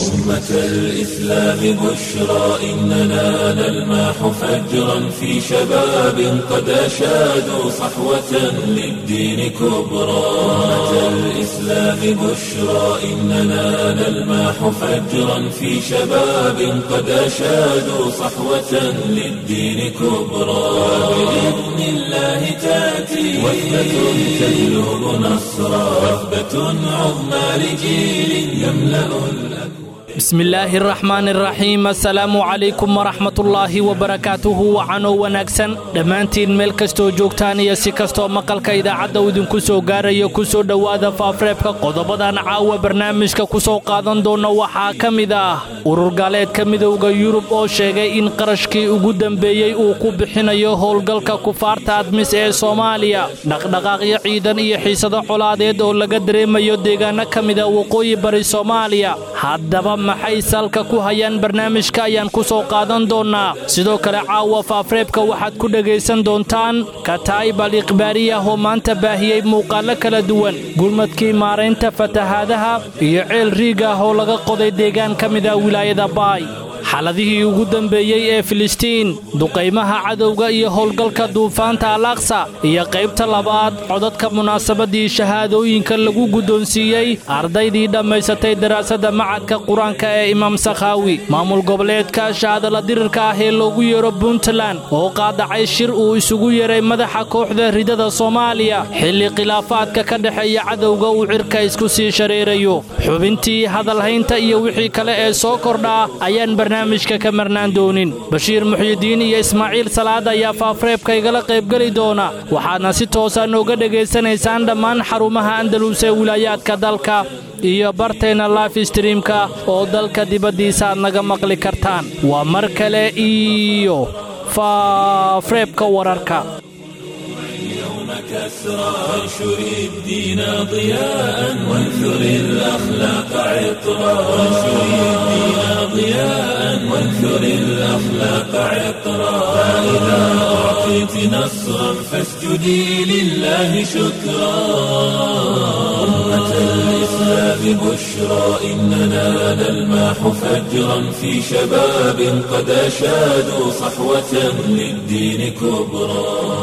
أمة الإسلام بشرى إننا نلمح فجرا في شباب قد أشادوا صحوة للدين كبرى أمة الإسلام بشرى إننا نلمح فجرا في شباب قد أشادوا صحوة للدين كبرى بإذن الله تأتي وثبة تجلب نصرا وثبة عظمى لجيل يملأ الأكوان bismi illaahi araxmaan araxiim assalaamu calaykum waraxmatullaahi wabarakaatuhu wacanoo wanaagsan dhammaantiin meel kastoo joogtaan iyo si kastoo maqalka idaacadda idinku soo gaarayo ku soo dhowaada faafreebka qodobadan caawa barnaamijka ku soo qaadan doona waxaa ka mid ah urur gaaleedka midowda yurub oo sheegay in qarashkii ugu dembeeyey uu ku bixinayo howlgalka kufaarta admis ee soomaaliya dhaqdhaqaaqyo ciidan iyo xiisado colaadeed oo laga dareemayo deegaano ka mida waqooyi bari soomaaliya haddaba maxay salka ku hayaan barnaamijka ayaan ku soo qaadan doonnaa sidoo kale caawa faafreebka waxaad ku dhegaysan doontaan kataa'ib al ikhbaariyah oo maanta baahiyey muuqaallo kala duwan gurmadkii maaraynta fatahaadaha iyo ceel riig ah oo laga qoday deegaan ka mida wilaayada baay xaladihii ugu dembeeyey ee filistiin duqaymaha cadowga iyo howlgalka duufaanta al aqsa iyo qaybta labaad codadka munaasabadii shahaadooyinka lagu guddoonsiiyey ardaydii dhammaysatay daraasadda macadka qur-aanka ee imaam sakhaawi maamul goboleedka shaadala dirirka ah ee loogu yeero puntland oo qaadacay shir uu isugu yeeray madaxa kooxda ridada soomaaliya xilli khilaafaadka ka dhexeeya cadowga uu cirka isku sii shareerayo xubintii hadalhaynta iyo wixii kale ee soo kordhaa ayaan barnaamijka ka marnaan doonin bashiir muxyidiin iyo ismaaciil salaad ayaa faafreebka igala qaybgeli doona waxaadna si toosa nooga dhegaysanaysaan dhammaan xarumaha andalus ee wilaayaadka dalka iyo bartayna life streamka oo dalka dibaddiisa aad naga maqli kartaan waa mar kale iyo faafreebka wararka كسرى وانشر الدين ضياء وانثر الأخلاق عطرا وانشر الدين ضياء وانثر الأخلاق عطرا فإذا أعطيت نصرا فاسجدي لله شكرا أمة الإسلام بشرى إننا نلمح فجرا في شباب قد أشادوا صحوة للدين كبرى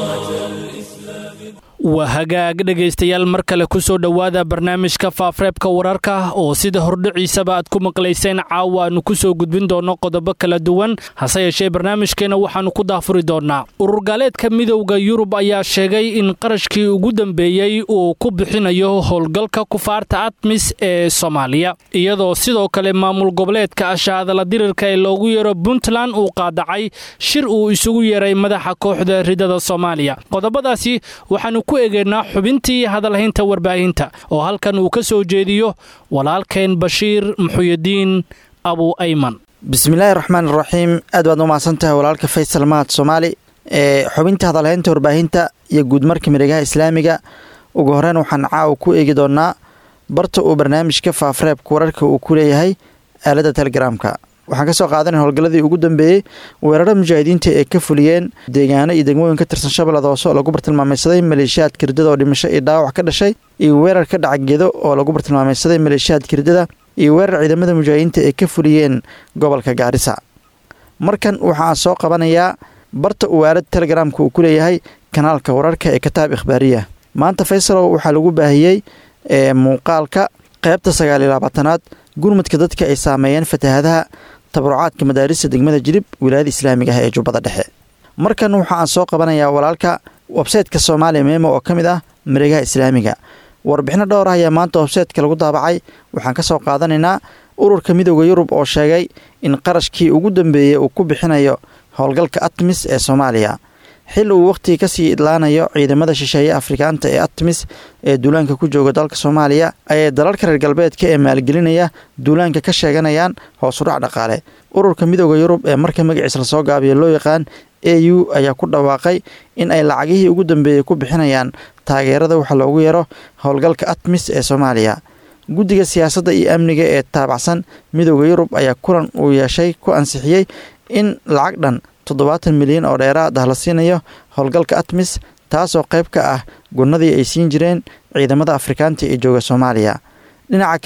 waa hagaag dhegaystayaal mar kale ku soo dhowaada barnaamijka faafreebka wararka oo sida hordhiciisaba aad ku maqlayseen caawa aanu ku soo gudbin doonno qodobo kala duwan hase yeeshee barnaamijkeenna waxaannu ku daafuri doonnaa urur gaaleedka midowda yurub ayaa sheegay in qarashkii ugu dambeeyey uu ku bixinayo howlgalka kufaarta admis ee soomaaliya iyadoo sidoo kale maamul goboleedka ashaadala dirirka ee loogu yeero puntland uu qaadacay shir uu isugu yeeray madaxa kooxda ridada soomaaliya qodobadaasi waxaanu ku egeynaa xubintii hadalhaynta warbaahinta oo halkan uu ka soo jeediyo walaalkeen bashiir muxuyidiin abu ayman bismillaahi raxmaan iraxiim aad baad umahadsan tahay walaalka faysal mahad soomaali ee xubinta hadalhaynta warbaahinta iyo guudmarka miregaha islaamiga ugu horeyn waxaan caawa ku eegi doonaa barta uu barnaamijka faafreebka wararka uu ku leeyahay aaladda telegaraamka waxaan ka soo qaadanay howlgalladii ugu dambeeyey weeraro mujaahidiinta ee ka fuliyeen deegaano iyo degmooyin ka tirsan shabeellada hoose oo lagu bartilmaamaysaday maleeshiyaadka ridada oo dhimasho iyo dhaawac ka dhashay iyo weerar ka dhaca gedo oo lagu bartilmaamaysaday maleeshiyaadka ridada iyo weerar ciidamada mujaahidiinta ee ka fuliyeen gobolka gaarisa markan waxaan soo qabanayaa barta uu aalada telegaraamka uu ku leeyahay kanaalka wararka ee kataab ikhbaariya maanta faysalow waxaa lagu baahiyey ee muuqaalka qaybta sagaal iyo labaatanaad gurmudka dadka ay saameeyeen fatahaadaha tabarucaadka madaarista degmada jilib wilaayada islaamiga ah ee jubbada dhexe markan waxa aan soo qabanayaa walaalka websayteka soomaaliya meemo oo ka mid ah mareegaha islaamiga warbixino dhowr ah ayaa maanta websaytka lagu daabacay waxaan ka soo qaadanaynaa ururka midooda yurub oo sheegay in qarashkii ugu dambeeyey uu ku bixinayo howlgalka atmis ee soomaaliya xil uu wakhtigii kasii idlaanayo ciidamada shisheeye afrikaanta ee atmis ee duulaanka ku jooga dalka soomaaliya ayay dalalka reer galbeedka ee maalgelinaya duulaanka ka sheeganayaan hoosudhac dhaqaale ururka midooda yurub ee marka magaciisa lasoo gaabiya loo yaqaan a u ayaa ku dhawaaqay in ay lacagihii ugu dambeeyey ku bixinayaan taageerada waxa loogu yeero howlgalka atmis ee soomaaliya guddiga siyaasadda iyo amniga ee taabacsan midooda yurub ayaa kulan uu yeeshay ku ansixiyey in lacag dhan toddobaatan milyan oo dheeraad ah la siinayo howlgalka atmis taasoo qayb ka ah gunnadii ay siin jireen ciidamada afrikaanta ee jooga soomaaliya dhinaca kale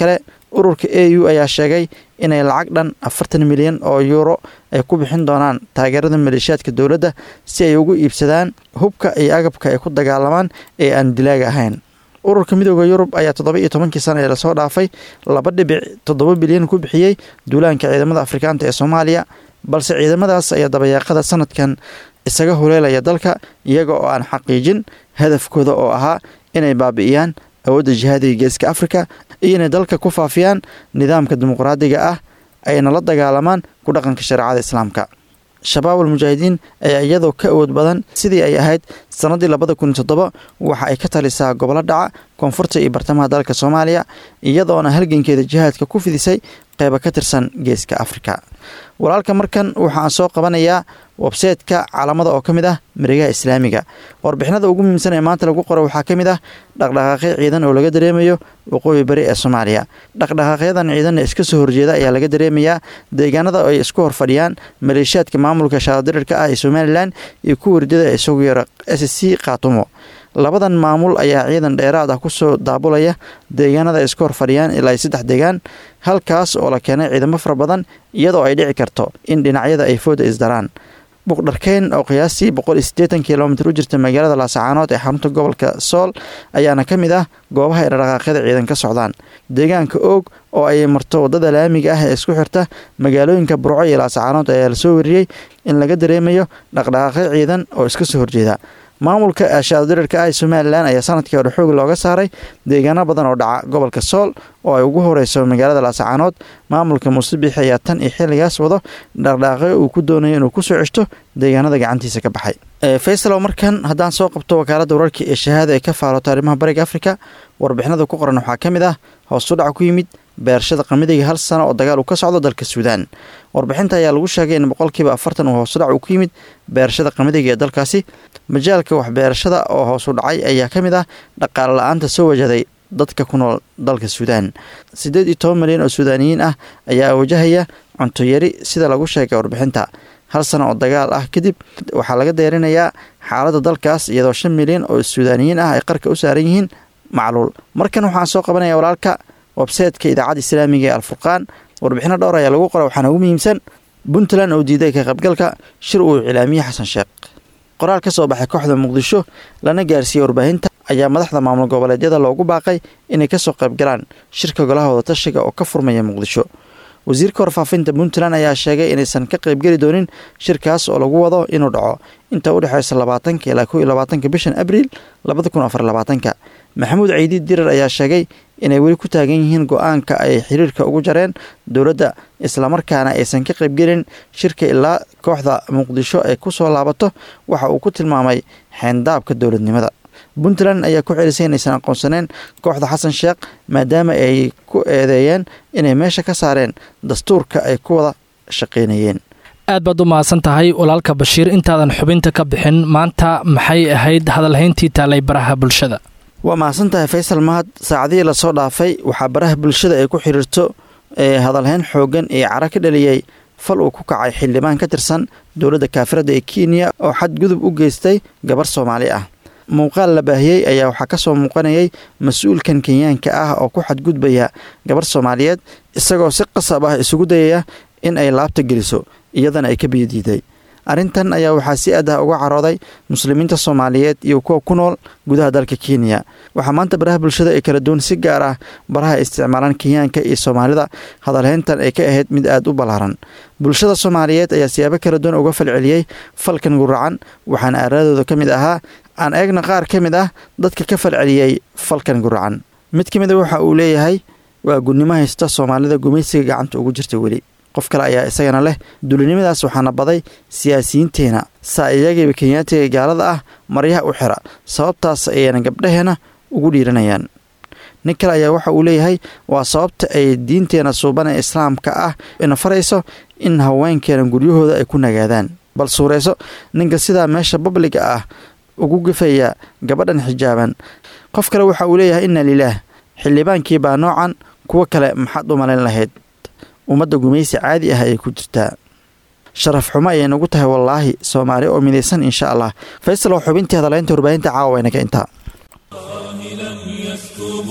ururka a u ayaa sheegay inay lacag dhan afartan milyan oo yuuro ay ku bixin doonaan taageerada maleeshiyaadka dowladda si ay ugu iibsadaan hubka iyo agabka ay ku dagaalamaan ee aan dilaaga ahayn ururka midooda yurub ayaa toddoba iyo tobankii sana ee lasoo dhaafay laba dhibic toddoba bilyan ku bixiyey duulaanka ciidamada afrikaanta ee soomaaliya balse ciidamadaas ayaa dabayaaqada sanadkan isaga huleelaya dalka iyaga oo aan xaqiijin hadafkooda oo ahaa inay baabi'iyaan awoodda jihaadiga geeska afrika iyo inay dalka ku faafiyaan nidaamka dimuqraadiga ah ayna la dagaalamaan ku dhaqanka shareecada islaamka shabaab almujaahidiin ayaa iyadoo ka awood badan sidii ay ahayd sannaddii labada kun iyo toddoba waxa ay ka talisaa gobollo dhaca koonfurta iyo bartamaha dalka soomaaliya iyadoona halgankeeda jihaadka ku fidisay qeyba ka tirsan geeska afrika walaalka markan waxaan soo qabanayaa websaytka caalamada oo ka mid ah mareegaha islaamiga warbixinada ugu muhiimsan ee maanta lagu qoray waxaa ka mid ah dhaqdhaqaaqyo ciidan oo laga dareemayo waqooyi bari ee soomaaliya dhaqdhaqaaqyadan ciidan ee iska soo horjeeda ayaa laga dareemayaa deegaanada ay isku horfadhiyaan maleeshiyaadka maamulka shaadirirka ah ee somalilan iyo kuwa ridada ee isagu yara s c khaatumo labadan maamul ayaa ciidan dheeraad ah kusoo daabulaya deegaanada ay iska horfadhiyaan ilaa saddex deegaan halkaas oo la keenay ciidamo fara badan iyadoo ay dhici karto in dhinacyada ay fooda isdaraan buqdharkeyn oo qiyaastii boqol iyo siddeetan kilomitir u jirta magaalada laasacaanood ee xarunta gobolka sool ayaana ka mid ah goobaha ay dhaqaaqyada ciidan ka socdaan deegaanka oog oo ay marto waddada laamiga ah ee isku xirta magaalooyinka burco iyo laasacaanood ayaa lasoo wariyey in laga dareemayo dhaqdhaqaaqyo ciidan oo iska soo horjeeda maamulka shaadirirka ah ee somalilan ayaa sanadkii hore xoog looga saaray deegaano badan oo dhaca gobolka sool oo ay ugu horeyso magaalada laasacaanood maamulka muusebix ayaa tan iyo xilligaas wado dhaqdhaaqyo uu ku doonayo inuu kusoo ceshto deegaanada gacantiisa ka baxay faysalow markan haddaan soo qabto wakaalada wararka ee shahaada ee ka faaloto arrimaha bariga afrika warbixinada ku qoran waxaa ka mid ah hoosu dhac ku yimid beerashada qamadiga hal sano oo dagaal uu ka socdo dalka suudaan warbixinta ayaa lagu sheegay in boqolkiiba afartan uu hoosudhac uu ku yimid beerashada qamadiga ee dalkaasi majaalka waxbeerashada oo hoosu dhacay ayaa ka mid ah dhaqaale la-aanta soo wajaday dadka ku nool dalka suudaan siddeed iyo toban milyan oo suudaaniyiin ah ayaa wajahaya cunto yari sida lagu sheegay warbixinta hal sano oo dagaal ah kadib waxaa laga deerinayaa xaaladda dalkaas iyadoo shan milyan oo suudaaniyiin ah ay qarka u saaran yihiin macluul markan waxaan soo qabanaya walaalka websaytka idaacadda islaamiga ee alfurqaan warbixino dhowr ayaa lagu qora waxaana ugu muhiimsan puntland oo diiday ka qaybgalka shir uu iclaamiyey xasan sheekh qoraal ka soo baxay kooxda muqdisho lana gaarsiiyey warbaahinta ayaa madaxda maamul goboleedyada loogu baaqay inay kasoo qaybgalaan shirka golahooda tashiga oo ka furmaya muqdisho wasiirka warfaafinta puntland ayaa sheegay inaysan ka qaybgeli doonin shirkaas oo lagu wado inuu dhaco inta u dhexeysa labaatanka ilaa kow iyo labaatanka bishan abriil labada kun afar labaatanka maxamuud caydiid dirar ayaa sheegay inay weli ku taagan yihiin go-aanka ay xiriirka ugu jareen dowladda islamarkaana aysan ka qaybgelin shirka ilaa kooxda muqdisho ay ku soo laabato waxa uu ku tilmaamay xeendaabka dowladnimada puntland ayaa ku celisay inaysan aqoonsaneen kooxda xasan sheekh maadaama ay ku eedeeyeen inay meesha ka saareen dastuurka ay ku wada shaqaynayeen aad baad u mahadsan tahay walaalka bashiir intaadan xubinta ka bixin maanta maxay ahayd hadalhayntii taalay baraha bulshada waa mahadsan tahay faysal mahad saacadihii lasoo dhaafay waxaa baraha bulshada ay ku xiriirto ee hadalhayn xooggan ee cara ka dhaliyey fal uu ku kacay xildhibaan ka tirsan dowladda kaafirada ee kenya oo xadgudub u geystay gabar soomaali ah muuqaal la baahiyey ayaa waxaa ka soo muuqanayay mas-uulkan kenyaanka ah oo ku xadgudbaya gabar soomaaliyeed isagoo si qasab ah isugu dayaya in ay laabta geliso iyadana ay ka biyo diiday arrintan ayaa waxaa si aad ah uga carooday muslimiinta soomaaliyeed iyo kuwa ku nool gudaha dalka kenya waxaa maanta baraha bulshada ay kala duwan si gaar ah baraha ay isticmaalaan kenyaanka iyo soomaalida hadalhayntan ay ka ahayd mid aad u ballaaran bulshada soomaaliyeed ayaa siyaabo kala duwan uga falceliyey falkan guracan waxaana aaradooda ka mid ahaa aan eegna qaar ka mid ah dadka ka falceliyey falkan guracan mid ka mida waxa uu leeyahay waa gudnimo haysta soomaalida gumaysiga gacanta ugu jirta weli qof kale ayaa isagana leh dulinimadaas waxaana baday siyaasiyiinteena saa iyagiiba kenyaatiga gaalada ah maryaha u xira sababtaas ayayna gabdhaheena ugu dhiiranayaan nin kale ayaa waxa uu leeyahay waa sababta ay diinteena suuban ee islaamka ah ina farayso in haweenkeena guryahooda ay ku nagaadaan bal suurayso ninka sidaa meesha babliga ah ugu gafaya gabadhan xijaaban qof kale waxa uu leeyahay inna lilaah xildhibaankii baa noocan kuwo kale maxaad u malayn lahayd ummadda gumaysi caadi ah ayay ku jirtaa sharaf xumo ayay nagu tahay wallaahi soomaali oo midaysan insha allah faysal oo xubintii hadalaynta warbaahinta caawa waynaga intaa يسكب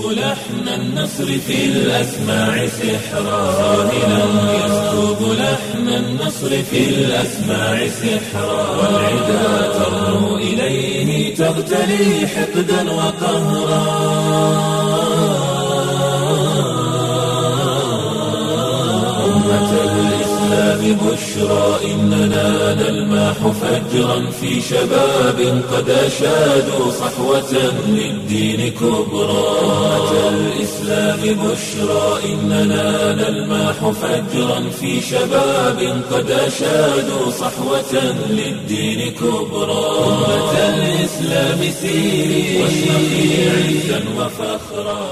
لحن النصر في الأسماع سحرا راهلا يسكب لحن النصر في الأسماع سحرا والعدا ترنو إليه تغتلي حقدا وقهرا أمة الإسلام بشرى إننا نلماح فجرا في شباب قد أشادوا صحوة للدين كبرى أمة الإسلام بشرى إننا نلماح فجرا في شباب قد أشادوا صحوة للدين كبرى أمة الإسلام سيري واشرقي عزا وفخرا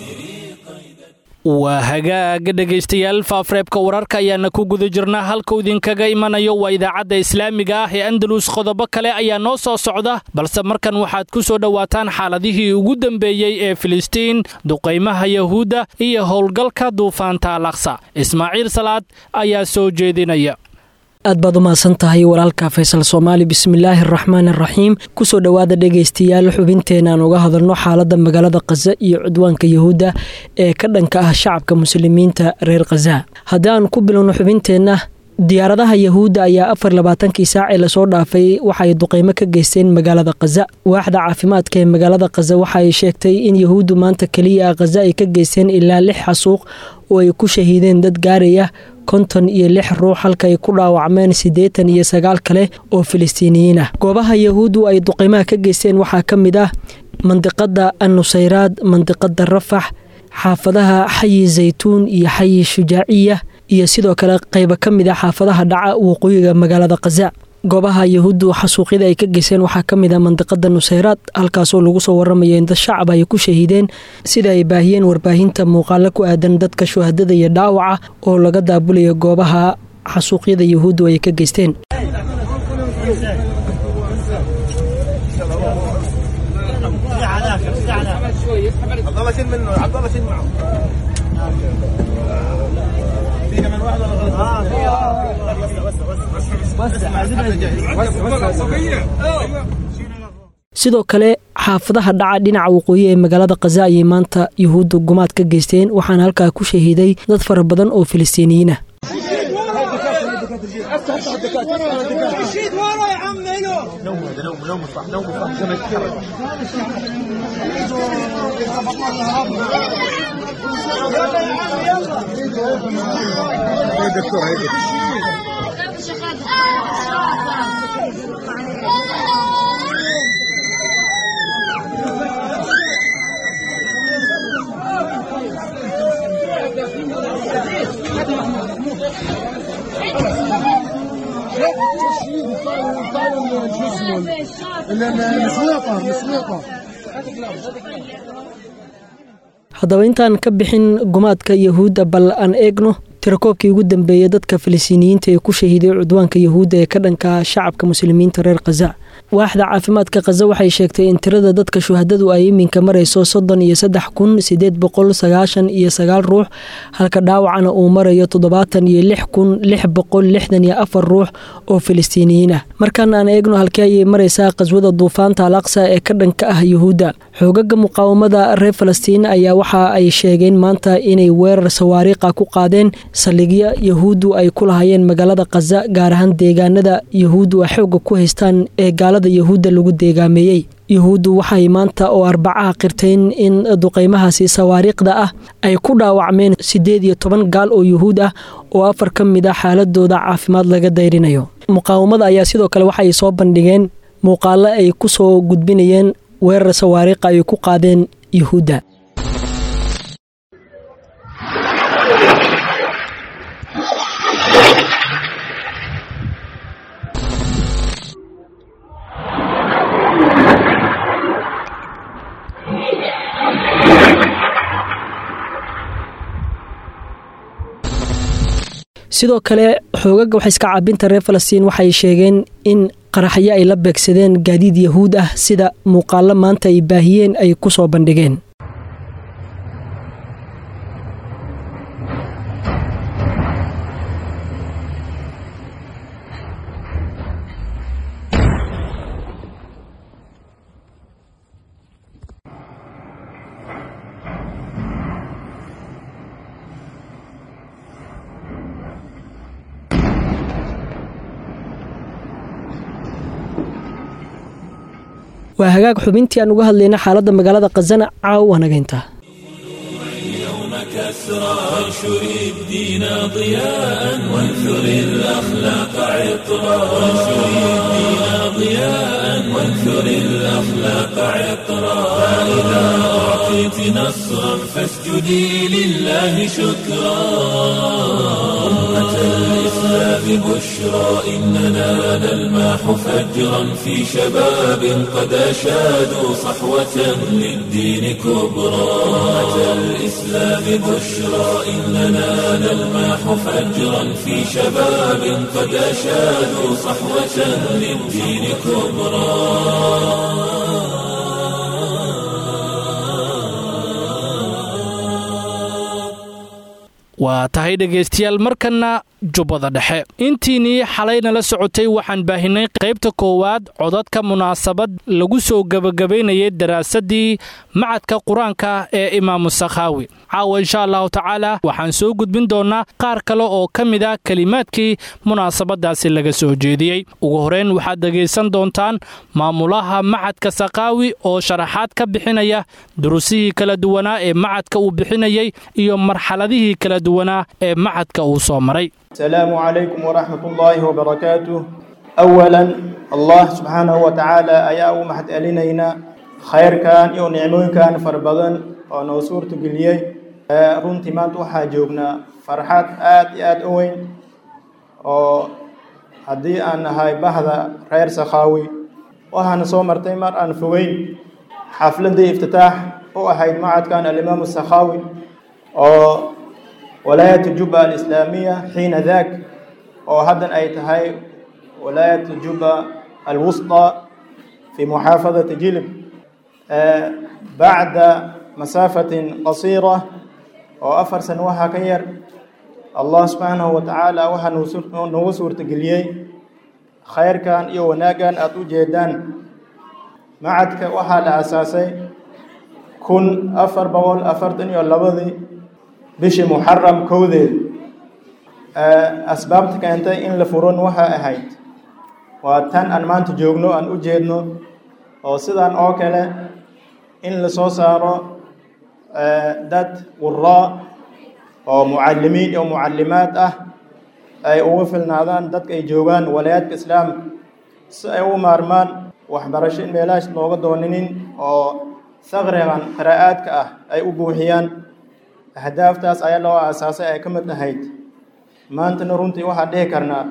waa hagaaga dhegaystayaal faafreebka wararka ayaana ku guda jirnaa halkuu idinkaga imanayo waa idaacadda islaamiga ah ee andalus qodobo kale ayaa noo soo socda balse markan waxaad ku soo dhowaataan xaaladihii ugu dambeeyey ee filistiin duqaymaha yahuudda iyo howlgalka duufaanta alaqsa ismaaciil salaad ayaa soo jeedinaya aad baad u mahadsan tahay walaalka faysal soomaali bismillaahi araxmaan araxiim kusoo dhowaada dhegaystayaal xubinteenaan uga hadalno xaaladda magaalada khaza iyo cudwaanka yahuudda ee ka dhanka ah shacabka muslimiinta reer khaza haddii aan ku bilowno xubinteenna diyaaradaha yahuudda ayaa afar labaatankii saac ee lasoo dhaafay waxaay duqeymo ka geysteen magaalada khaza waaxda caafimaadka ee magaalada khaza waxa ay sheegtay in yahuuddu maanta keliya khaza ay ka geysteen ilaa lix xasuuq oo ay ku shahiideen dad gaaraya konton iyo lix ruux halka ay ku dhaawacmeen siddeetan iyo sagaal kale oo filistiiniyiin ah goobaha yahuuddu ay duqeymaha ka geysteen waxaa ka mid ah mandiqada annusayraad mandiqada rafax xaafadaha xayi zaytuun iyo xayi shujaaciya iyo sidoo kale qaybo ka mid a xaafadaha dhaca waqooyiga magaalada khaza goobaha yahuuddu xasuuqyada ay ka geyseen waxaa ka mid a mandiqada nusayraad halkaasoo lagu soo waramayo in dad shacab ay ku shahiideen sida ay baahiyeen warbaahinta muuqaalo ku aadan dadka shuhadada iyo dhaawaca oo laga daabulayo goobaha xasuuqyada yahuuddu ay ka geysteen sidoo kale xaafadaha dhaca dhinaca waqooyi ee magaalada khaza ayay maanta yahuuddu gumaad ka geysteen waxaana halkaa ku shahiiday dad fara badan oo filistiiniyiin ah haddaba intaan ka bixin gumaadka yahuudda bal aan eegno tirakoobkii ugu dambeeyey dadka filistiiniyiinta ee ku shahiiday cudwaanka yahuudda ee ka dhanka shacabka muslimiinta reer khaza waaxda caafimaadka khaza waxay sheegtay in tirada dadka shuhadadu ay iminka marayso soddon iyo saddex kun sideed boqol sagaashan iyo sagaal ruux halka dhaawacana uu marayo toddobaatan iyo lix kun lix boqol lixdan iyo afar ruux oo filistiiniyiin ah markaan aan eegno halkii ayay maraysaa qaswada duufaanta al aqsa ee ka dhanka ah yahuudda xoogaga muqaawamada reer falastiin ayaa waxa ay sheegeen maanta inay weerar sawaariiqa ku qaadeen saldhigyo yahuuddu ay ku lahayeen magaalada khaza gaar ahaan deegaanada yahuuddu ay xooga ku haystaan ee gaalada yahuudda lagu deegaameeyey yahuuddu waxay maanta oo arbacaha qirteen in duqeymahaasi sawaariikhda ah ay ku dhaawacmeen siddeed iyo toban gaal oo yuhuud ah oo afar ka mid a xaaladooda caafimaad laga dayrinayo muqaawamada ayaa sidoo kale waxay soo bandhigeen muuqaalo ay ku soo gudbinayeen weerar sawaariikha ay ku qaadeen yuhuudda sidoo kale xoogaga waxayska caabinta reer falastiin waxay sheegeen in qaraxyo ay la beegsadeen gaadiid yahuud ah sida muuqaalo maanta ay baahiyeen ay ku soo bandhigeen waa hagaag xubintii aan uga hadlayna xaaladda magaalada khazana caaw wanagayntaa كسرى وانشر الدين ضياء وانثر الأخلاق عطرا وانشر الدين ضياء وانثر الأخلاق عطرا فإذا أعطيت نصرا فاسجدي لله شكرا أمة الإسلام بشرى إننا نلماح فجرا في شباب قد أشادوا صحوة للدين كبرى أمة الإسلام بشرى إننا نلماح فجرا في شباب قد أشادوا صحوة للدين كبرى waa tahay dhegaystayaal markanna jubbada dhexe intiinii xalayna la socotay waxaan baahinay qaybta koowaad codadka munaasabad lagu soo gebagabaynayay daraasadii macadka qur-aanka ee imaamu sakhaawi caawa insha allahu tacaala waxaan soo gudbin doonnaa qaar kale oo ka mid a kelimaadkii munaasabadaasi laga soo jeediyey ugu horeyn waxaad dhegaysan doontaan maamulaha macadka sakhaawi oo sharaxaad ka bixinaya durusihii kala duwanaa ee macadka uu bixinayay iyo marxaladihii kala duwanaa ee macadka uu soo maray السلام عليكم ورحمة الله وبركاته أولا الله سبحانه وتعالى أيا محد ألينينا خير كان يو نعمون كان فربضن ونو سورة قليي runtii maanta waxaa joognaa farxad aad iyo aad u weyn oo haddii aan nahay bahda reer sakhaawi waxaana soo martay mar aan fogeyn xafladii iftitaax u ahayd macadkan alimaamu sakhaawi oo ولاية جوبا الإسلامية حين ذاك أو هذا أي تهاي ولاية جوبا الوسطى في محافظة جلب آه بعد مسافة قصيرة وأفر سنوها كير الله سبحانه وتعالى وها نوسور تقليي خير كان إيو ناقان أتو جيدان معدك وها لأساسي كن أفر بول أفرتني واللبضي bishii muxaram kowdeed asbaabta keentay in la furon waxa ahayd waa tan aan maanta joogno aan u jeedno oo sidan oo kale in la soo saaro dad quraa oo mucalimiin iyo mucalimaad ah ay ugu filnaadaan dadka ay joogaan walaayaadka islaamka si ay u maarmaan waxbarasho in meelahaas looga dooninin oo sakrigan qiraa'aadka ah ay u buuxiyaan ahdaaftaas ayaa loo aasaasay ay ka mid ahayd maantana runtii waxaan dhihi karnaa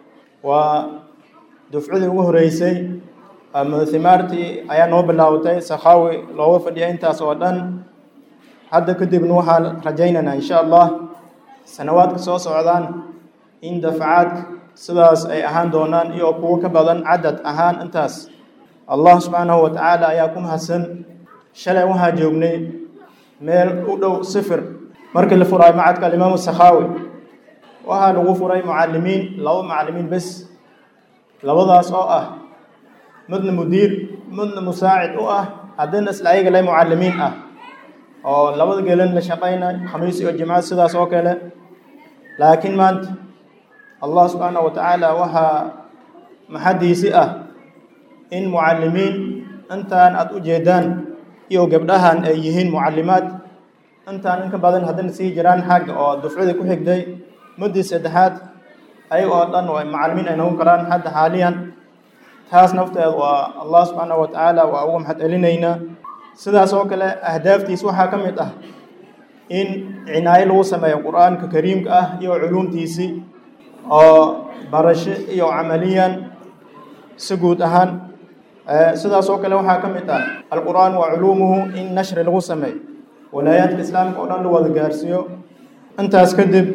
waa dufcadii ugu horeysay ama himaartii ayaa noo bilaawtay sakhaawi looga fadhiya intaas oo dhan hadda kadibna waxaan rajaynaynaa insha allah sanawaadka soo socdaan in dafacaadka sidaas ay ahaan doonaan iyo kuwo ka badan cadad ahaan intaas allah subxaanahu wa tacaala ayaa ku mahadsan shalay waxaa joognay meel u dhow sifir markii la furaay macadka alimaamu sakhaawi waxaa lagu furay mucalimiin laba mucalimiin bes labadaas oo ah midna mudiir midna musaacid u ah haddana isla ayaga le mucalimiin ah oo labada gelin la shaqaynay khamiis iyo jimco sidaas oo kale laakiin maanta allah subxaanahu wa tacaala waxaa maxadiisi ah in mucalimiin intaan aada u jeedaan iyo gabdhahan ay yihiin mucalimaad intaan in ka badan haddana sii jiraan xagga oo dufcadii ku xigday muddii saddexaad ayaga oo dhan oo macalimiin ay noqon karaan hadda xaaliyan taas nafteed waa allah subxaanahu wa tacaala waa uga maxad celinaynaa sidaas oo kale ahdaaftiis waxaa ka mid ah in cinaayo lagu sameeyo qur-aanka kariimka ah iyo culuumtiisii oo barasho iyo camaliyan si guud ahaan sidaas oo kale waxaa ka mid ah alqur'aan wa culuumuhu in nashri lagu sameeyo walaayaadka islaamka oo dhan la wada gaarsiiyo intaas kadib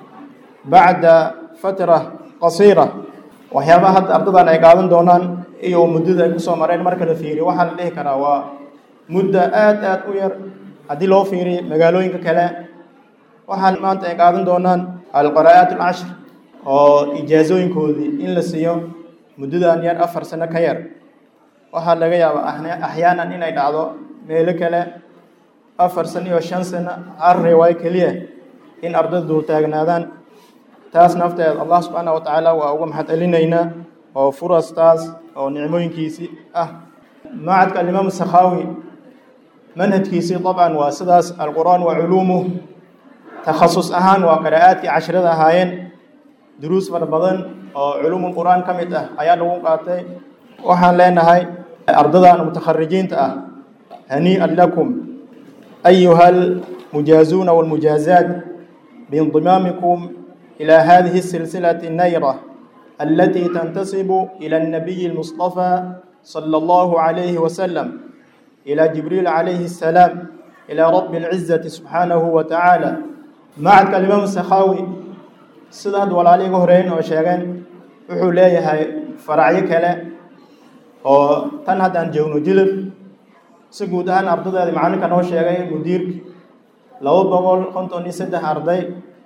bacda fatra qasiira waxyaabaha hadda ardadan ay qaadan doonaan iyo muddada ay kusoo mareen marka la fiiriyo waxaa la dhihi karaa waa muddo aad aad u yar haddii loo fiiriyo magaalooyinka kale waxaa maanta ay qaadan doonaan alqaraa'aat alcashr oo ijaazooyinkoodii in la siiyo muddadan yar afar sano ka yar waxaa laga yaabaa axyaanan inay dhacdo meelo kale afar sano iyo shan sano hal riwaayo keliya in ardayda dul taagnaadaan taas nafteed allah subxaana wa tacaala waa uga maxad celinaynaa oo furastaas oo nicmooyinkiisii ah macadka alimaam sakhaawi manhajkiisii dabcan waa sidaas alqur'aan waa culuumuh takhasus ahaan waa qiraa'aadkii cashrada ahaayeen duruus fara badan oo culuumul qur'aan ka mid ah ayaa lagu qaatay waxaan leenahay ardadan mutakharijiinta ah hanii'an lakum ayuha almujaazuuna walmujaazaat biindimaamikum ilaa hadihi الsilsilati الnayra التي تنتسب إلى النبي المصطفى صلى الله عليه وسلم إلى جبريل عليه السلام إلى رب العزة سبحانه وتعالى معك الإمام السخاوي sidaad walaaliga horeyn oo sheegeen wuxuu leeyahay faracyo kale oo tan haddaan joogno jilib si guud ahaan ardadeeda macalinka noo sheegay mudiirka laba boqol konton iyo saddex arday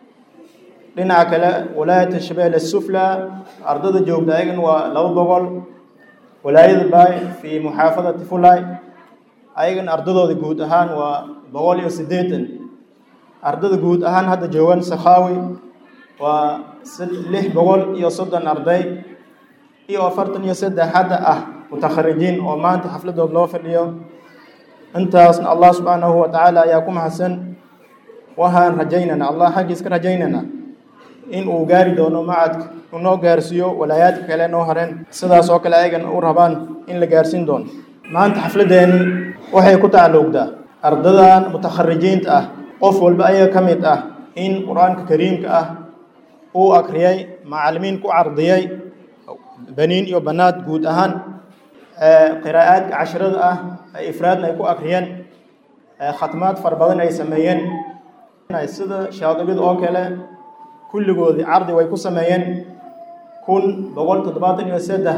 dhinaca kale walaayata shabeelle sufla ardada joogta ayagan waa laba boqol walaayada baay fii muxaafadati fulay ayagan ardadooda guud ahaan waa boqol iyo siddeetan ardada guud ahaan hadda joogan sakhaawi waa lix boqol iyo soddon arday iyo afartan iyo saddex hadda ah mutakharijiin oo maanta xafladood loo fadhiyo intaasna allah subxaanahu wa tacaala ayaa ku mahadsan waxaan rajaynana allah xaggiis ka rajaynana in uu gaari doono macadka uu noo gaarsiiyo walaayaadka kale noo hareen sidaas oo kale ayagan u rabaan in la gaarsiin doono maanta xafladeeni waxay ku tacalluqdaa ardadan mutakharijiinta ah qof walba ayaga ka mid ah in qur-aanka kariimka ah uu akriyay macalimiin ku cardiyay baniin iyo banaad guud ahaan qiraa'aadka cashrada ah ifraadna ay ku akriyeen khatmaad fara badan ay sameeyeen sida shaadibid oo kale kulligoodii cardi way ku sameeyeen kun boqol toddobaatan iyo saddex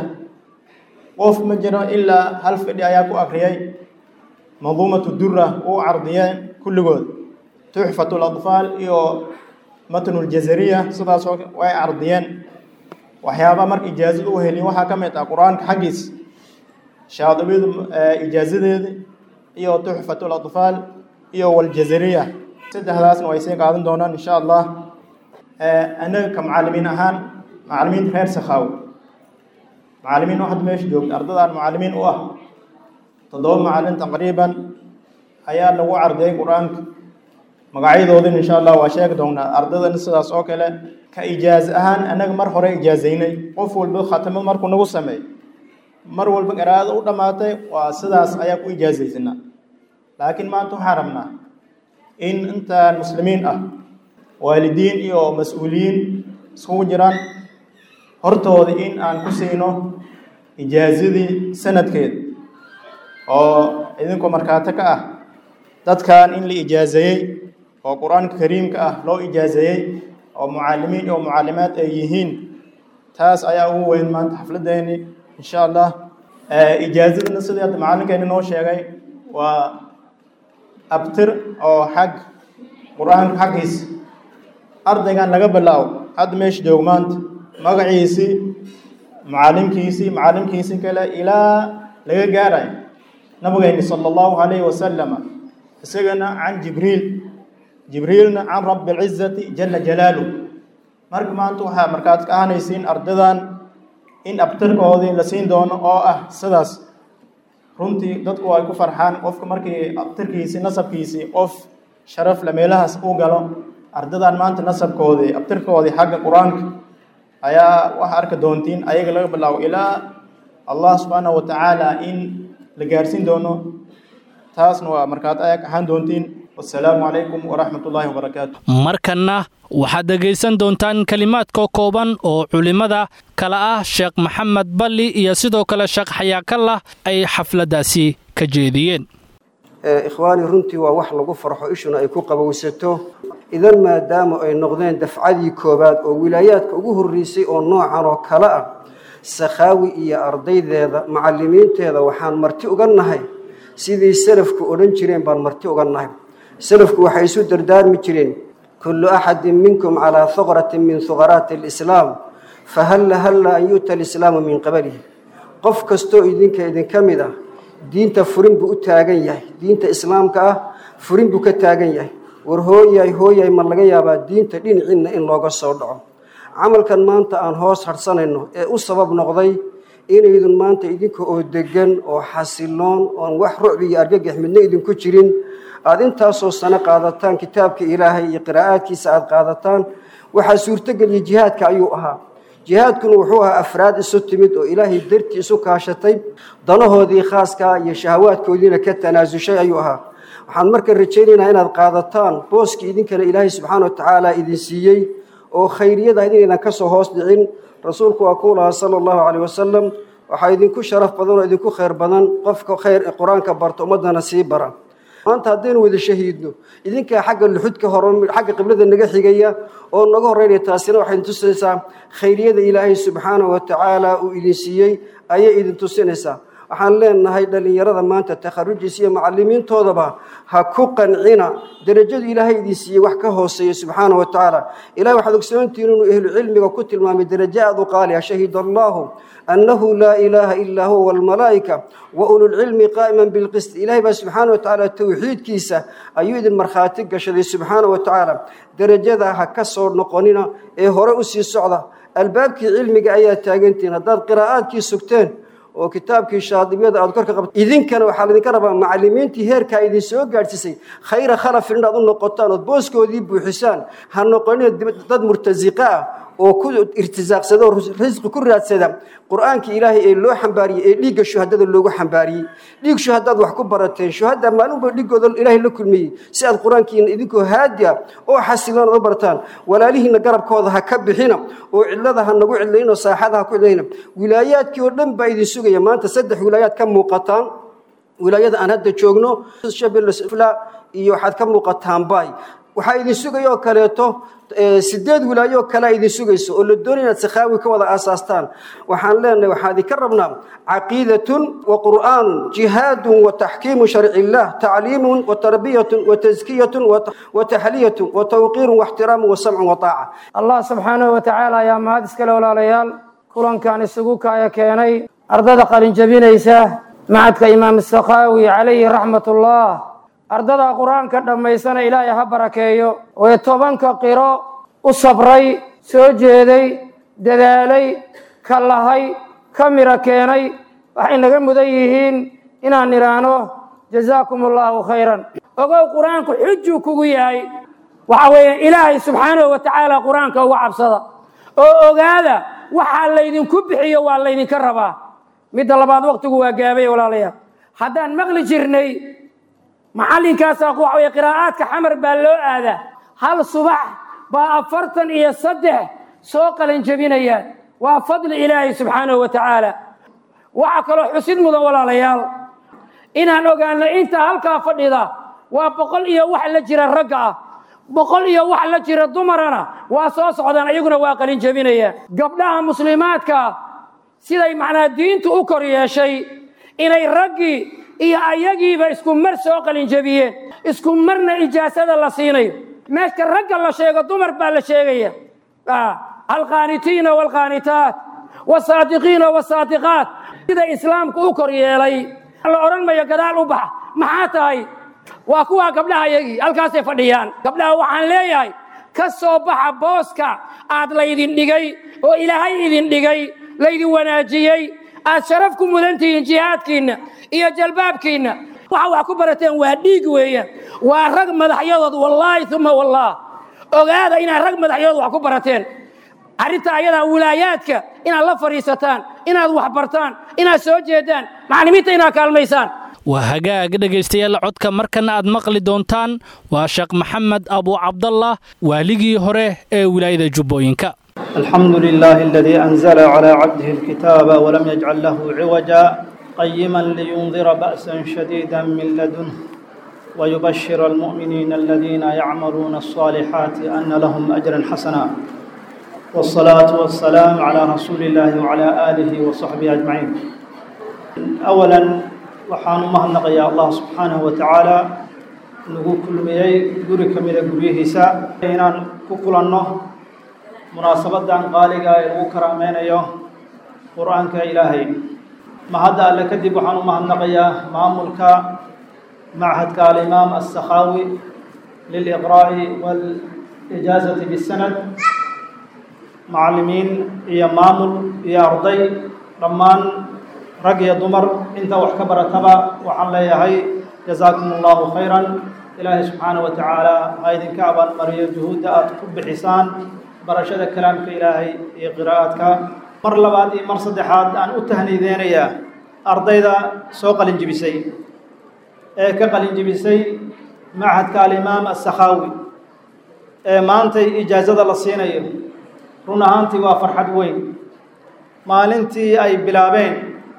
qof ma jiro ilaa hal fidhi ayaa ku akriyay manduumatu dura uu cardiyeen kulligood tuxfat ladfaal iyo matnuljazariya sidaasoo way cardiyeen waxyaaba marka ijaazada u helin waxaa ka mid ah qur-aanka xaggiis shaadibida ijaazadeeda iyo tuxfat ladfaal iyo waljazariya saddexdaasna way sii qaadan doonaan insha allah anaga ka macalimiin ahaan macalimiinta reer sakhaawi macalimiin oo hadda meesha joogta ardadaan macalimiin u ah toddoba macalin taqriiban ayaa lagu cardiyay qur-aanka magacyadoodin insha allah waa sheegi doonaa ardadana sidaas oo kale ka ijaaza ahaan anaga mar hore ijaazaynay qof walba khatamad markuu nagu sameey mar walba qiraa'ada u dhammaatay waa sidaas ayaa ku ijaazaysanaa laakiin maanta waxaan rabnaa in intaan muslimiin ah waalidiin iyo mas-uuliyiin iskugu jiraan hortooda in aan ku siino ijaazadii sanadkeeda oo idinkoo markaato ka ah dadkan in la ijaazeeyey oo qur-aanka kariimka ah loo ijaazeeyey oo mucalimiin iyo mucalimaad ay yihiin taas ayaa ugu weyn maanta xafladeeni insha allah ijaazadana sidii hadda macalinkeeni noo sheegay waa abtir oo xag qur-aanka xaggiis ardaygan laga bilaabo hadda meesha joog maanta magaciisii macalimkiisii macalimkiisii kale ilaa laga gaarayo nabigeyni sala allahu calayhi wasalama isagana can jibriil jibriilna can rabbi alcizati jala jalaaluh marka maanta waxaa markaad ka ahanaysiin ardadan in abtirkoodii la siin doono oo ah sidaas runtii dadku ay ku farxaan qofka markii abtirkiisii nasabkiisii qof sharaf la meelahaas uu galo ardadan maanta nasabkoodii abtirkoodii xagga qur-aanka ayaa waxa arki doontiin ayaga laga bilaabo ilaa allah subxaanahu wa tacaala in la gaarsiin doono taasna waa markaad ayaa ahaan doontiin wasalaamu calaykum waraxmat ullaahi wabarakaatu markanna waxaad dhegaysan doontaan kelimaadka kooban oo culimmada kale ah sheekh maxamed balli iyo sidoo kale sheekh xayaakallah ay xafladdaasi ka jeediyeen ikhwaani runtii waa wax lagu farxo ishuna ay ku qabowsato idan maadaama ay noqdeen dafcadii koowaad oo wilaayaadka ugu horreysay oo noocan oo kale ah sakhaawi iyo ardaydeeda macallimiinteeda waxaan marti uga nahay sidii salafku odhan jireen baan marti uga nahay salafku waxay isu dardaarmi jireen kullu axadin minkum calaa huqratin min huqaraati alislaam fahalla halla an yu'ta alislaamu min qablihi qof kastoo idinka idinka mid ah diinta furin buu u taagan yahay diinta islaamka ah furin buu ka taagan yahay war hooyay hooyay ma laga yaabaa diinta dhinaciinna in looga soo dhaco camalkan maanta aan hoos hadhsanayno ee u sabab noqday inaydun maanta idinka oo degan oo xasiloon oon wax rucbi iyo argagax midna idinku jirin aada intaasoo sano qaadataan kitaabka ilaahay iyo qiraa'aadkiisa aada qaadataan waxaa suurtogeliya jihaadka ayuu ahaa jihaadkuna wuxuu ahaa afraad isu timid oo ilaahay dartii isu kaashatay danahoodii khaaskaa iyo shahawaadkoodiina ka tanaasushay ayuu ahaa waxaan marka rajaynaynaa inaad qaadataan booskii idinkana ilaahay subxaana wa tacaala idin siiyey oo khayriyada inaydan ka soo hoos dhicin rasuulku waa kuu lahaa sala allahu caleyh wasalam waxaa idinku sharaf badan oo idinku khayr badan qofka khayr qur-aanka barta ummaddana sii bara maanta haddaynu wada shahiidno idinkaa xagga luxudka hore xagga qiblada naga xigaya oo naga horeynaya taasina waxay tusinaysaa khayriyada ilaahay subxaanahu wa tacaala uu idin siiyey ayay idin tusinaysaa waxaan leenahay dhallinyarada maanta takharujiisa iyo macalimiintoodaba ha ku qancina derajadu ilaahay idin siiyey wax ka hooseeya subxaana wa tacaala ilahay waxaad ogsoontihiin inuu ehlu cilmiga ku tilmaamay derajo aada u qaali ah shahida allahu annahu laa ilaaha ilaa huwa walmalaa'ika wa ululcilmi qaa'iman bilqist ilahay baa subxaana wa tacaala towxiidkiisa ayuu idin markhaati gashaday subxaana wa tacaala derajada ha ka soo noqonina ee hore u sii socda albaabkii cilmiga ayaa taagantihiin haddaad qiraa'aadkii sugteen oo kitaabkii shaadibiyada aad korka qabta idinkana waxaa laydinka rabaa macalimiintii heerkaa idin soo gaadhsiisay khayra khalafin inaad u noqotaan ood booskoodii buuxisaan ha noqonina dad murtasiqa ah oo ku irtisaaqsada oo risqi ku raadsada qur-aankii ilaahay ee loo xambaariyey ee dhiigga shuhadada loogu xambaariyey dhiig shuhadaad wax ku barateen shuhada maalinba dhiigooda ilaahay la kulmiyey si aad qur-aankiina idinkoo haadiya oo xasiloon aad u bartaan walaalihiina garabkooda ha ka bixina oo cidlada ha nagu cidlayno saaxada ha ku cidlayna wilaayaadkii oo dhan baa idin sugaya maanta saddex wilaayaad ka muuqataan wilaayada aan hadda joogno shabeelle iyo waxaad ka muuqataan bay waxaa idin sugaya oo kaleeto sideed wilaayo oo kalea idin sugayso oo la doonaya inaad sakhaawi ka wada aasaastaan waxaan leenahay waxaan idinka rabnaa caqiidatun wa qur'aanun jihaadun wa taxkiimu sharci illah tacliimun wa tarbiyatun wa taskiyatun wa taxliyatun wa tawqiirun wa ixtiraamun wa samcun wa taaca allah subxaanahu wa tacaala ayaa mahad iskale walaalayaal kulankan isugu kaaya keenay ardada qalinjabinaysa macadka imaam sakhaawi calayhi raxmatullah ardada qur-aanka dhammaysana ilaahay ha barakeeyo ee tobanka qiro u sabray soo jeeday dadaalay ka lahay ka miro keenay waxay naga mudan yihiin inaan idhaahno jazaakum allaahu khayran ogow qur-aanku xujuu kugu yahay waxa weeye ilaahay subxaanahu wa tacaala qur-aanka uga cabsada oo ogaada waxaa laydinku bixiyo waa laydinka rabaa midda labaad waqtigu waa gaabay walaalayaal haddaan maqli jirnay macallinkaasaa waxa weye qiraa'aadka xamar baa loo aadaa hal subax baa afartan iyo saddex soo qalanjabinayaan waa fadli ilaahay subxaanahu wa tacaala waxaa kaloo xusid mudan walaalayaal inaan ogaano inta halkaa fadhida waa boqol iyo wax la jira ragga ah boqol iyo wax la jira dumarana waa soo socdaan iyaguna waa qalinjabinayaan gabdhaha muslimaadka siday macnaa diintu u kor yeeshay inay raggii iyo ayagiiba isku mar soo qalinjabiyeen isku marna ijaasada la siinayo meeshka ragga la sheego dumar baa la sheegaya alqaanitiina waalqaanitaat wasaadiqiina wasaadiqaat sida islaamku u kor yeelay la odhan mayo gadaal u baxa maxaa tahay waa kuwaa gabdhaha yagii halkaasay fadhiyaan gabdhaha waxaan leeyahay ka soo baxa booska aad laydin dhigay oo ilaahay idin dhigay laydin wanaajiyey aad sharaf ku mudan tihiin jihaadkiinna iyo jalbaabkiinna waxa wax ku barateen waa dhiig weeyaan waa rag madaxyadood wallaahi uma wallaah ogaada inaad rag madaxyadood wax ku barateen arrinta ayadaa wilaayaadka inaad la fadhiisataan inaad wax bartaan inaad soo jeedaan macallimiinta inaad kaalmaysaan waa hagaag dhegaystayaal codka markana aad maqli doontaan waa sheekh maxamed abu cabdallah waaligii hore ee wilaayada jubbooyinka الحمد لله الذي أنزل على عبده الكتاب ولم يجعل له عوجا قيما لينذر بأسا شديدا من لدنه ويبشر المؤمنين الذين يعملون الصالحات أن لهم أجرا حسنا والصلاة والسلام على رسول الله وعلى آله وصحبه أجمعين أولا وحان مهنق يا الله سبحانه وتعالى نقول كل ميي قري كميرا قريه سا إنان كقلنه munaasabadan qaaliga ee lagu karaameynayo qur-aanka ilaahay mahadda alle kadib waxaan u mahadnaqayaa maamulka machadka alimaam aلsakhaawi liliqraa'i waalijaazati bisanad macallimiin iyo maamul iyo arday dhammaan rag iyo dumar inta wax ka barataba waxaan leeyahay jazaakum allahu khayran ilaahay subxaana wa tacaala ha idinka abaalmariyo juhuudda aada ku bixisaan barashada kalaamka ilaahay iyo qiraa'adka mar labaad iyo mar saddexaad aan u tahnideynayaa ardayda soo qalinjibisay ee ka qalinjibisay machadka alimaam assakhaawi ee maantay ijaazada la siinayo run ahaantii waa farxad weyn maalintii ay bilaabeen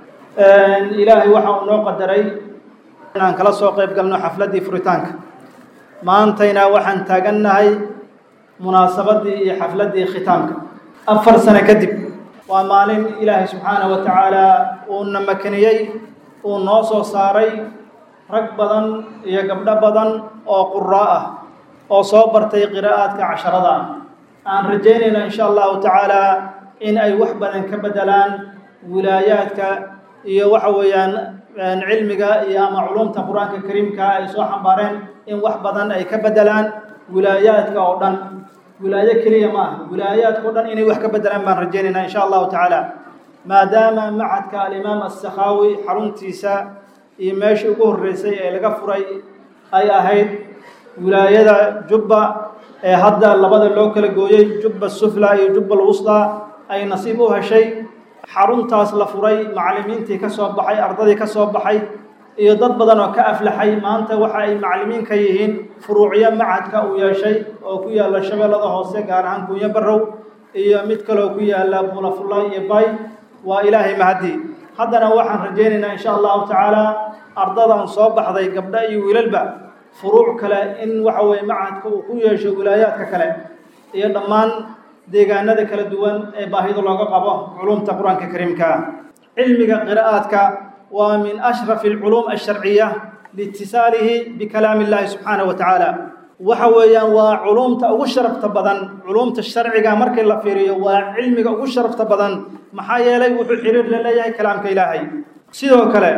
ilaahay waxa uu noo qadaray inaan kala soo qayb galno xafladdii furitaanka maantayna waxaan taagannahay munaasabaddii iyo xafladdii khitaamka afar sano kadib waa maalin ilaahay subxaanahu wa tacaala uuna makaniyey uu noo soo saaray rag badan iyo gabdho badan oo quraa ah oo soo bartay qiraa'aadka casharada ah aan rajaynayno insha allahu tacaala in ay wax badan ka bedelaan wilaayaadka iyo waxa weeyaan cilmiga iyo ama culumta qur-aanka kariimka ay soo xambaareen in wax badan ay ka bedelaan wilaayaadka oo dhan wilaayo keliya ma aha wilaayaadka o dhan inay wax ka bedelaan baan rajaynaynaa insha allahu tacaala maadaama machadka alimaam assakhaawi xaruntiisa iyo meeshii ugu horreysay ee laga furay ay ahayd wilaayada jubba ee hadda labada loo kala gooyey jubba sufla iyo jubba alwusda ay nasiib u heshay xaruntaas la furay macallimiintii ka soo baxay ardadii ka soo baxay iyo dad badan oo ka aflaxay maanta waxa ay macallimiin ka yihiin furuucyo machadka uu yeeshay oo ku yaalla shabeellada hoose gaar ahaan kunyo barrow iyo mid kaloo ku yaalla bulafulla iyo bay waa ilaahay mahadii haddana waxaan rajaynaynaa insha allahu tacaala ardadan soo baxday gabdho iyo wiilalba furuuc kale in waxa weye machadka uu ku yeesho wilaayaadka kale iyo dhammaan deegaanada kala duwan ee baahida looga qabo culumta qur-aanka kariimka ah cilmiga qiraa'aadka waa min ashrafi alculuum alsharciya liitisaalihi bikalaami illahi subxaanahu wa tacaala waxa weeyaan waa culumta ugu sharafta badan culumta sharciga markii la fiiriyo waa cilmiga ugu sharafta badan maxaa yeelay wuxuu xiriir la leeyahay kalaamka ilaahay sidoo kale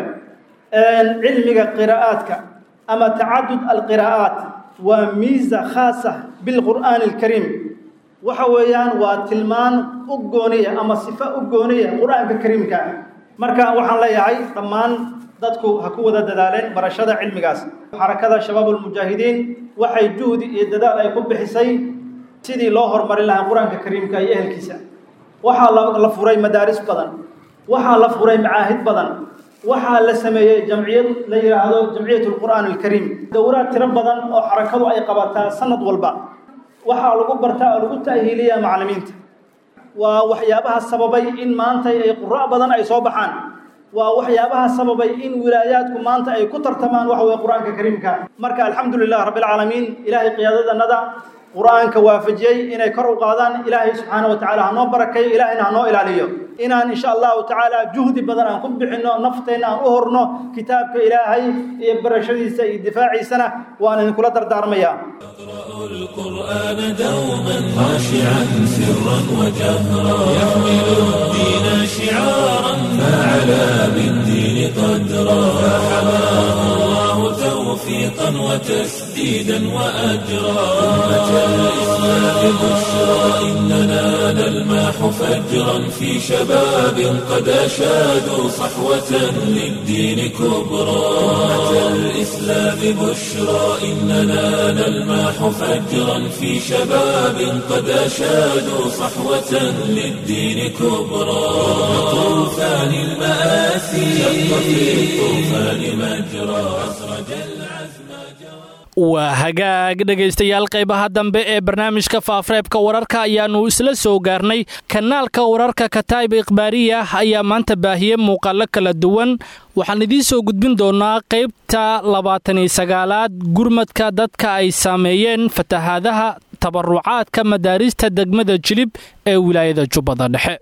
cilmiga qiraa'aadka ama tacadud alqiraa'aat waa miisa khaasa bilqur'aani alkariim waxa weeyaan waa tilmaan u gooniya ama sifo u gooniya qur-aanka kariimka marka waxaan leeyahay dhammaan dadku ha ku wada dadaaleen barashada cilmigaas xarakada shabaabulmujaahidiin waxay juhdi iyo dadaal ay ku bixisay sidii loo horumarin lahaa qur-aanka kariimka iyo ehelkiisa waxaa la furay madaaris badan waxaa la furay macaahid badan waxaa la sameeyey jamciyad la yidhaahdo jamciyat lqur'aan alkariim dowraad tiro badan oo xarakadu ay qabataa sanad walba waxaa lagu bartaa oo lagu ta'hiiliyaa macallimiinta waa waxyaabaha sababay in maanta ay qura' badan ay soo baxaan waa waxyaabaha sababay in wilaayaadku maanta ay ku tartamaan waxa weye qur-aanka kariimka marka alxamdu lilah rabbi alcaalamiin ilaahay qiyaadadanada qur-aanka waafajiyey inay kor u qaadaan ilaahay subxaana wa tacala hanoo barakeeyo ilaahayna hanoo ilaaliyo inaan insha allahu tacaala juhdi badan aan ku bixinno nafteenna aan u horno kitaabka ilaahay iyo barashadiisa iyo difaaciisana waan idinkula dardaarmayaa القرآن دوما خاشعا سرا وجهرا يحمل الدين شعارا فعلى بالدين قدرا فحماه الله توفيقا وتسديدا وأجرا أمة الإسلام بشرى إننا نلماح فجرا في شباب قد أشادوا صحوة للدين كبرى أمة الإسلام بشرى إننا نلماح فجرا في شباب قد أشادوا صحوة للدين كبرى طوفان المآسي شق في الطوفان مجرى أسرج العزم waa hagaag dhegaystayaal qaybaha dambe ee barnaamijka faafreebka wararka ayaannu isla soo gaarnay kanaalka wararka kataib ikhbaariya ayaa maanta baahiyey muuqaallo kala duwan waxaan idiin soo gudbin doonaa qaybta labaataniyo sagaalaad gurmadka dadka ay saameeyeen fatahaadaha tabarucaadka madaarista degmada jilib ee wilaayada jubbada dhexe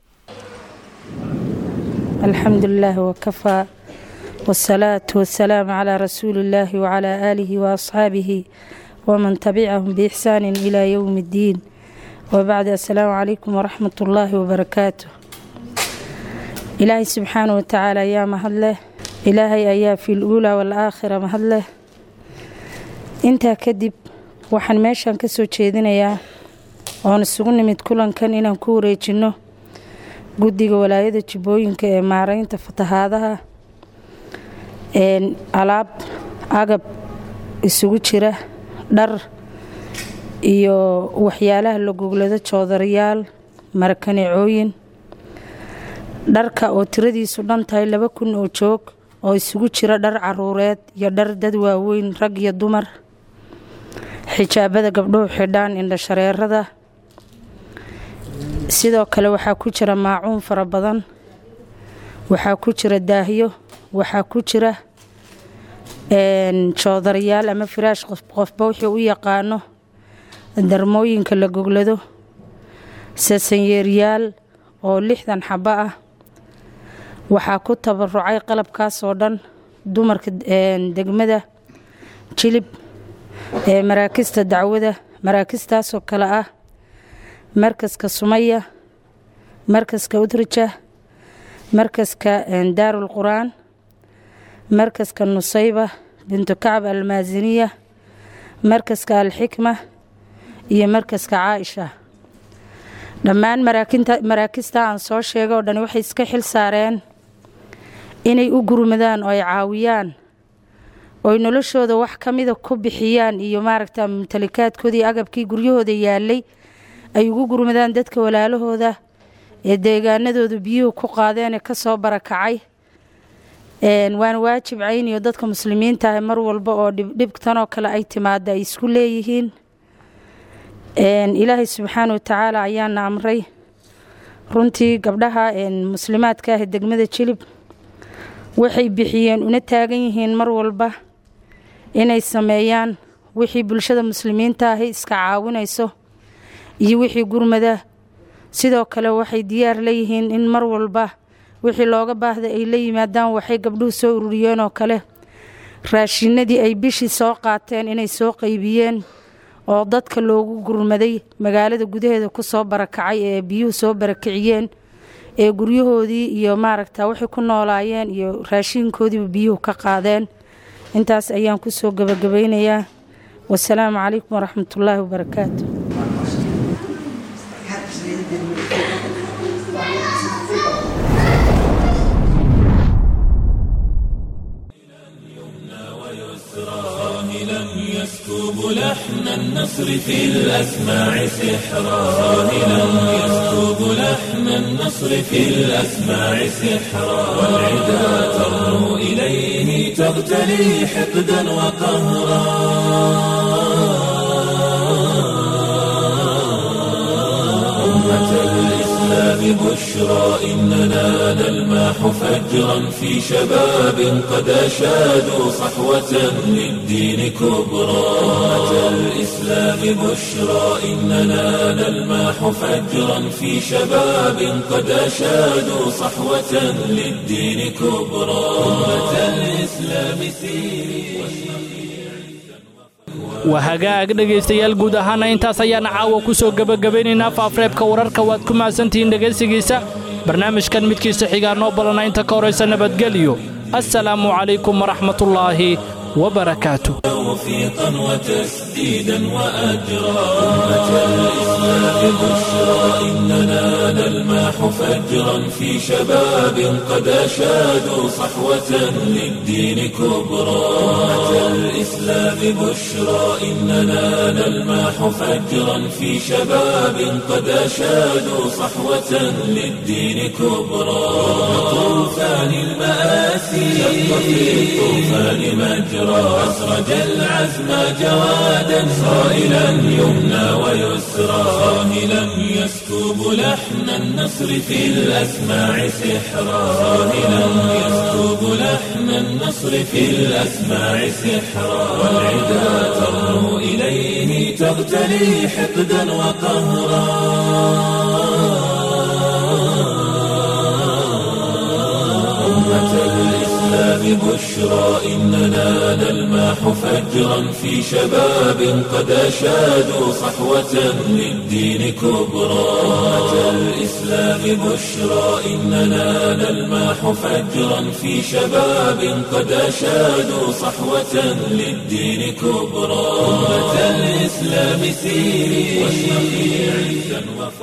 alxamdulilah wkafaa wsalaatu wasalaamu calaa rasuuli illaahi wacalaa aalihi waasxaabihi waman tabicahum biixsaani ilaa yowmi iddiin wabacdi assalaamu calaykum waraxmat ullaahi wabarakaatu ilaahay subxaana wa tacaala ayaa mahadleh ilaahay ayaa fi luulaa waalaakhira mahadleh intaa kadib waxaan meeshan ka soo jeedinayaa oon isugu nimid kulankan inaan ku wareejinno guddiga walaayada jubbooyinka ee maareynta fatahaadaha alaab agab isugu jira dhar iyo waxyaalaha la goglado joodarayaal marakanicooyin dharka oo tiradiisu dhan tahay laba kun oo joog oo isugu jira dhar caruureed iyo dhar dad waaweyn rag iyo dumar xijaabada gabdhuhu xidhaan indhashareerada sidoo kale waxaa ku jira maacuun fara badan waxaa ku jira daahyo waxaa ku jira joodarayaal ama firaash qofba wuxuu u yaqaano darmooyinka la goglado sasanyeeryaal oo lixdan xabo ah waxaa ku tabarucay qalabkaas oo dhan dumarka degmada jilib ee maraakista dacwada maraakistaasoo kale ah markaska sumaya markaska udraja markaska daarul qur-aan markaska nusayba bintu kacab almaasiniya markaska alxikma iyo markaska caaisha dhammaan maraakista aan soo sheega oo dhan waxay iska xil saareen inay u gurmadaan oo ay caawiyaan ooy noloshooda wax ka mida ku bixiyaan iyo maaragta mumtalikaadkoodii agabkii guryahooda yaalay ay ugu gurmadaan dadka walaalahooda ee deegaanadooda biyuhu ku qaadeenee kasoo barakacay waana waajib cayniyo dadka muslimiinta ah mar walba oo dhibtanoo kale ay timaada ay isku leeyihiin ilaahay subxaana wa tacaala ayaana amray runtii gabdhaha muslimaadka ah degmada jilib waxay bixiyeen una taagan yihiin mar walba inay sameeyaan wixii bulshada muslimiinta ahi iska caawinayso iyo wixii gurmada sidoo kale waxay diyaar leeyihiin in mar walba wixii looga baahda ay la yimaadaan waxay gabdhuhu soo ururiyeen oo kale raashinadii ay bishii soo qaateen inay soo qaybiyeen oo dadka loogu gurmaday magaalada gudaheeda kusoo barakacay ee biyuhu soo barakiciyeen ee guryahoodii iyo maaragta waxay ku noolaayeen iyo raashinkoodiiba biyuhu ka qaadeen intaas ayaan kusoo gabagabaynayaa wasalaamu calaykum waraxmatullaahi wabarakaatu يسكب لحن النصر في الأسماع سحرا صاهلا يسكب لحن النصر في الأسماع سحرا والعدا ترنو إليه تغتلي حقدا وقهرا أمة الإسلام بشرى إننا نلماح فجرا في شباب قد أشادوا صحوة للدين كبرى أمة الإسلام بشرى إننا نلماح فجرا في شباب قد أشادوا صحوة للدين كبرى أمة الإسلام سيري waa hagaag dhegaystayaal guud ahaana intaas ayaana caawa ku soo gebagabaynaynaa faafreebka wararka waad ku mahadsantihiin dhegaysigiisa barnaamijkan midkiisa xigaa noo balana inta ka horaysa nabadgelyo assalaamu calaykum waraxmatullaahi وبركاته توفيقا وتسديدا وأجرا أمة الإسلام بشرى إننا نلماح فجرا في شباب قد أشادوا صحوة للدين كبرى أمة الإسلام بشرى إننا نلماح فجرا في شباب قد أشادوا صحوة للدين كبرى طوفان المآسي شق في الطوفان مجرى أسرج العزم جوادا صائلا يمنى ويسرى صاهلا يسكب لحن النصر في الأسماع سحرا صاهلا يسكب لحن النصر في الأسماع سحرا والعدا ترنو إليه تغتلي حقدا وقهرا أمة الإسلام بشرى إننا نلماح فجرا في شباب قد أشادوا صحوة للدين كبرى أمة الإسلام بشرى إننا نلماح فجرا في شباب قد أشادوا صحوة للدين كبرى أمة الإسلام سيري واشرقي عزا وفرحا